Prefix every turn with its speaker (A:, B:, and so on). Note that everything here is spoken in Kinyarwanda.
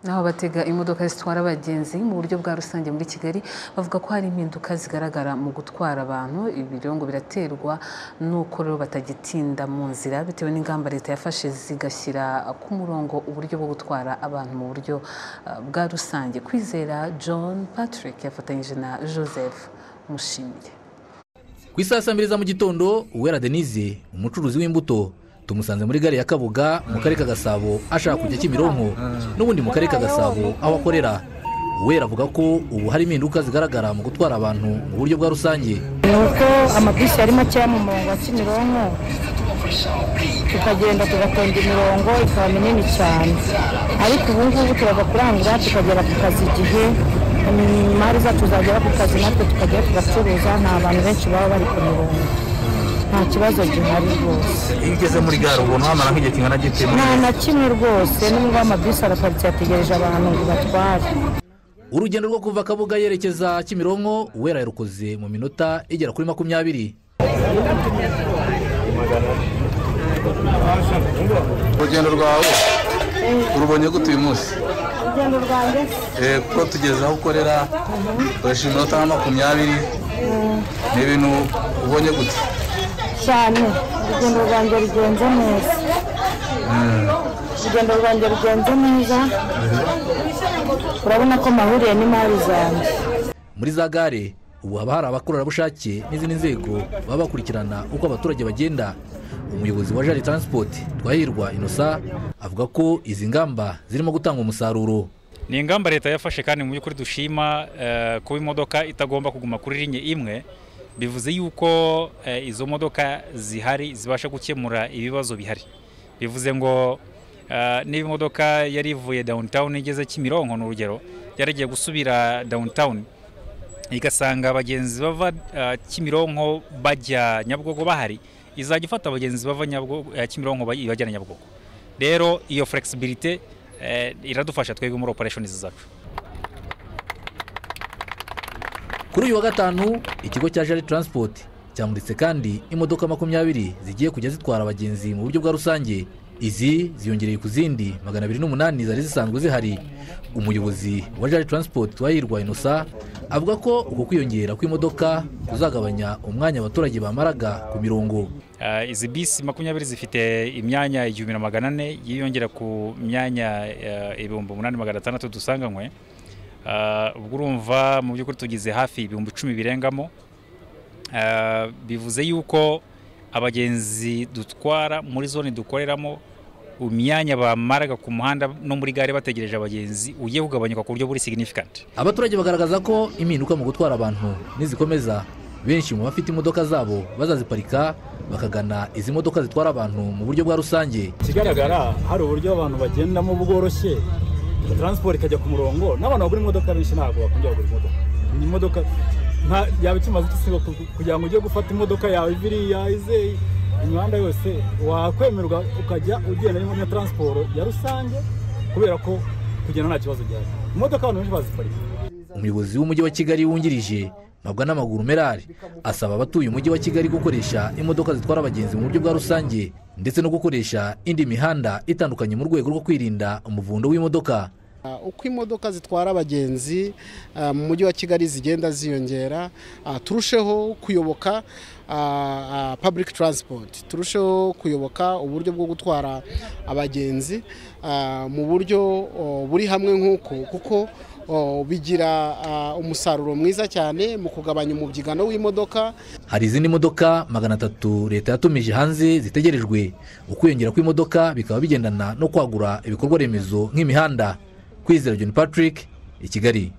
A: n'aho batega imodoka zitwara abagenzi mu buryo bwa rusange muri Kigali bavuga ko hari impinduka zigaragara mu gutwara abantu ibi rero ngo biraterwa n'uko rero batagitinda mu nzira bitewe n'ingamba leta yafashe zigashyira ku murongo uburyo bwo gutwara abantu mu buryo uh, bwa rusange kwizera John Patrick yafatanyije na Joseph Mushimiye
B: ku isaha saa mbiri za mu gitondo uwera denise umucuruzi w'imbuto tumusanze muri gare ya kabuga mu karere ka gasabo ashaka kujya kimironko n'ubundi mu karere ka gasabo aho akorera uwera avuga ko ubu hari impinduka zigaragara mu gutwara abantu mu buryo bwa rusange
C: ni uko amabisi ari makeya mu murongo wa kimironko tukagenda tugatonda imirongo ikaba minini cyane ariko ubu ngubu turagakurangura tukagera ku kazi igihe imari zacu zagera ku kazi natwe tukajya tugacuruza nta bantu benshi baba bari ku mirongo nta kibazo gihari rwose
D: iyo ugeze muri gare ubona wamara nk'igihe kingana gite muri
C: nta na kimwe rwose n'ubwo amabisi araparitse yategereje abantu ngo batware
B: urugendo rwo kuva kabuga yerekeza kimironko uwera yarukoze mu minota igera kuri makumyabiri
E: urugendo rwawe urubonye gute uyu munsi
C: urugendo rwanjye
E: Eh, kuko tugeze aho ukorera ukoresha iminota nka makumyabiri ni ibintu ubonye gute
C: cyane urugendo rwanjye rugenze neza urugendo rwanjye rugenze neza urabona ko mahuriye n'imari zanjye
B: muri za gare ubu haba hari abakorerabushake n'izindi nzego baba bakurikirana uko abaturage bagenda umuyobozi wa jari transport twahirwa inosa avuga ko izi ngamba zirimo gutanga umusaruro
F: ni ingamba leta yafashe kandi mu by'ukuri dushima eh, kuba imodoka itagomba kuguma kuri linye imwe bivuze yuko eh, izo modoka zihari zibasha gukemura ibibazo bihari bivuze ngo eh, niba imodoka yari ivuye downtown igeze kimironko ni urugero yari igiye gusubira downtown igasanga abagenzi bava eh, kimironko bajya nyabugogo bahari izajya ifata abagenzi bava Nyabugogo- eh, kimironko baj- ibajyana nyabugogo rero iyo flexibility eh, iradufasha twebwe muri operation zacu
B: kuri uyu wa gatanu ikigo cya jari transport cyamuritse kandi imodoka makumyabiri zigiye kujya zitwara abagenzi mu buryo bwa rusange izi ziyongereye ku zindi magana abiri n'umunani zari zisanzwe zihari umuyobozi wa jari transport twahirwa inosa avuga ko uku kwiyongera kw'imodoka kuzagabanya umwanya abaturage bamaraga ku mirongo
F: Eh, izi bisi makumyabiri zifite imyanya igihumbi na magana ane yiyongera ku myanya eh, ibihumbi umunani magana atandatu dusanganywe Eh, ubwo urumva mu by'ukuri tugize hafi ibihumbi icumi birengamo Eh, bivuze yuko abagenzi dutwara muri zone dukoreramo imyanya bamaraga ku muhanda no muri gare bategereje abagenzi ugiye kugabanyuka ku buryo buri significant
B: abaturage bagaragaza ko impinduka mu gutwara abantu nizikomeza benshi mu bafite imodoka zabo bazaziparika bakagana izi modoka zitwara abantu mu buryo bwa rusange
G: ikigaragara hari uburyo abantu bagendamo bworoshye taransiporo ikajya ku murongo n'abantu bagura imodoka benshi ntabwo bakunda kugura imodoka ni imodoka nta yaba ikimaze igisigo kugira ngo ujye gufata imodoka yawe biriya izeye imihanda yose wakwemerwa ukajya ugenda n'iyo taransiporo ya rusange kubera ko kugenda nta kibazo gihari imodoka abantu benshi baziparika
B: umuyobozi w'umujyi wa kigali wungirije mabwa n'amaguru merari asaba abatuye umujyi wa kigali gukoresha imodoka zitwara abagenzi mu buryo bwa rusange ndetse no gukoresha indi mihanda itandukanye mu rwego rwo kwirinda umuvundo w'imodoka
H: uko imodoka zitwara abagenzi ah, mu mujyi wa kigali zigenda ziyongera ah, turusheho kuyoboka ah, ah, public transport turusheho kuyoboka uburyo bwo gutwara abagenzi ah, mu buryo oh, buri hamwe nk'uko kuko oh, bigira ah, umusaruro mwiza cyane mu kugabanya umubyigano w'imodoka
B: hari izindi modoka magana atatu leta yatumije hanze zitegerejwe ukwiyongera kw'imodoka bikaba bigendana no kwagura ibikorwa remezo nk'imihanda kwizera john patrick i kigali